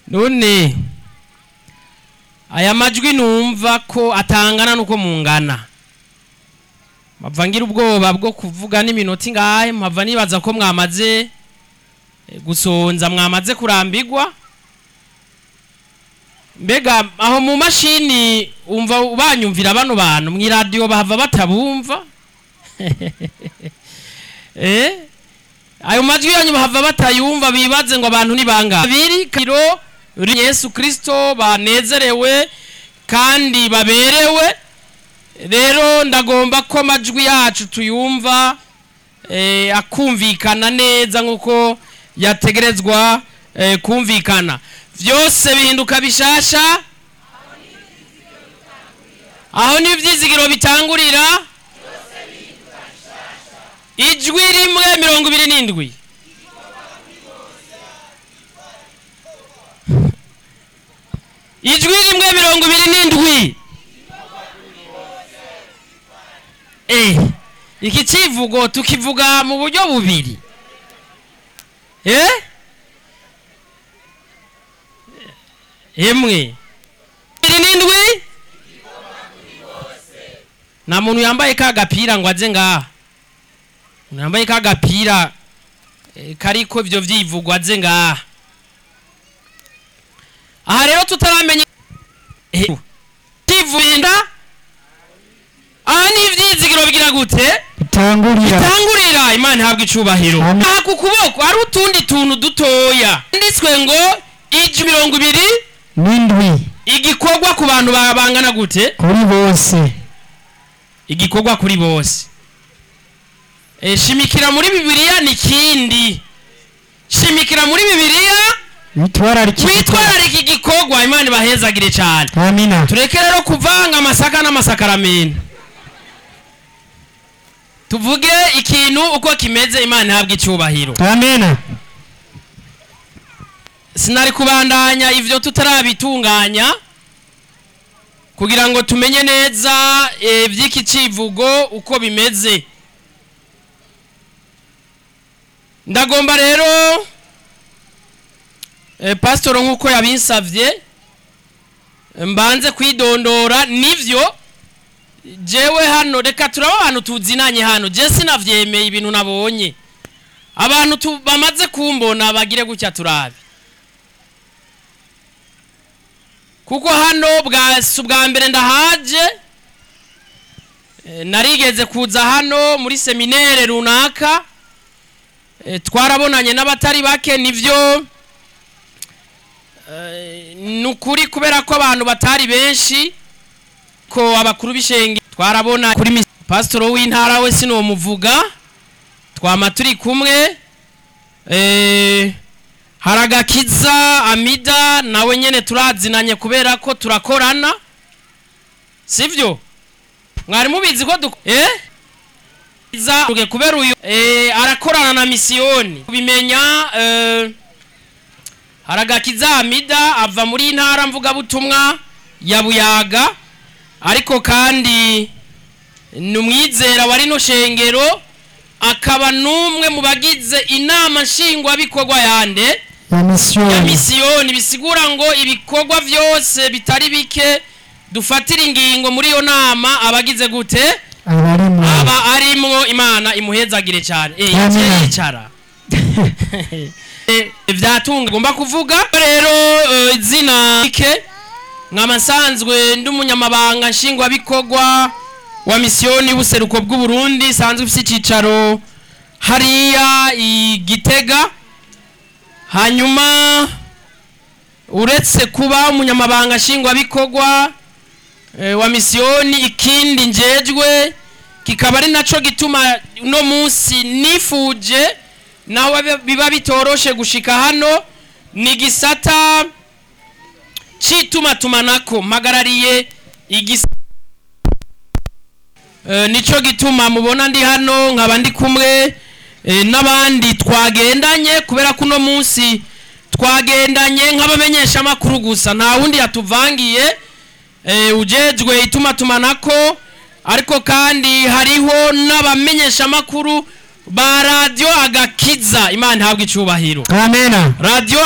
none aya majwi numva ko atangana nuko mungana mpava ngira ubwoba bwo kuvuga n'iminota ingahe mpava nibaza ko mwamaze eh, gusonza mwamaze kurambigwa mbega aho mu mashini umva banyumvira bano bantu mu iradiyo bahava batabumva eh ayo majwi yanyu bahava batayumva bibaze ngo abantu ni bangahe biri kiro Yesu Kristo banezerewe kandi baberewe rero ndagomba ko amajwi yacu tuyumva eh, akumvikana neza nk'uko yategerezwa eh, kumvikana vyose bihinduka bishasha aho ni ivyizigiro bitangurira ijwi rimwe mirongo ibiri n'indwi ijwi rimwe mirongo ibiri n'indwi eh iki civugo tukivuga mu buryo bubiri eh emwe ibiri n'indwi nta muntu yambaye ka gapira ngo aze ngaha umuntu yambaye ka gapira eh, kariko ivyo vyivugwa aze ngaha aha rero tutaramenya Eh, kivurinda aha ni ivyizigiro bigira gute bitangurira tangurira imana ihabwa icubahiro Amen. aha ku kuboko hari utundi tuntu dutoya nditswe ngo iji mirongo ibiri n'indwi igikorwa ku bantu ba- bangana gute kuri bose igikorwa kuri bose e, shimikira muri bibiliya ni kindi shimikira muri bibiliya bitwararika witwararika igikorwa imana ibahezagire cyane amina tureke rero kuvanga amasaka n'amasakaramentu tuvuge ikintu uko kimeze imana ihabwa icyubahiro amina sinari kubandanya ivyo tutarabitunganya kugira ngo tumenye neza eh, vy'iki civugo uko bimeze ndagomba rero eh, pasitoro nk'uko yabinsavye mbanze kwidondora nivyo jewe hano reka turaba abantu tuzinanye hano je sinavyemeye ibintu nabonye abantu tu- bamaze kumbona bagire gutya turabe kuko hano bwa si ubwa mbere ndahaje Eh, narigeze kuza hano muri seminere runaka Eh, twarabonanye n'abatari bake nivyo Eh, ni ukuri kubera ko abantu batari benshi ko abakuru b'ishenge twarabona kuri mis- pasitoro w'intara we sinomuvuga twama turi kumwe eh, haragakiza amida nawe nyene turazinanye kubera ko turakorana sivyo mwari mubizi ko duk eh Iza uge kubera uyu eh, arakorana na misiyoni kubimenya eh, haragakiza amida ava muri ntara mvugabutumwa ya buyaga ariko kandi ni umwizera wa rino shengero akaba n'umwe mu bagize inama nshingwabikorwa yande ya ya misiyoni misiyoni bisigura ngo ibikorwa byose bitari bike dufatira ingingo muri iyo nama abagize gute abarimo aba arimwo imana imuhezagire cyane eh Amina. yicaye yicara Eh, vyatunga ngomba kuvuga rero eh, izina ike nkaba nsanzwe ndi umunyamabanga nshingwabikorwa wa misiyoni y'ubuseruko bw'uburundi sanzwe ifite icyicaro hariya i gitega hanyuma uretse kuba umunyamabanga nshingwabikorwa eh, wa misiyoni ikindi njejwe kikaba ari naco gituma uno munsi nifuje naho biba- biba bitoroshe gushika hano ni gisata citumatumanako mpagarariye igisa Eh, nico gituma mubona ndi hano nkaba ndi kumwe eh, n'abandi twagendanye kubera ko uno munsi twagendanye nk'abamenyesha amakuru gusa nta wundi yatuvangiye eh, ujejwe itumatumanako ariko kandi hariho n'abamenyesha amakuru ba radiyo agakiza imana ihabwa icubahiro amena radiyo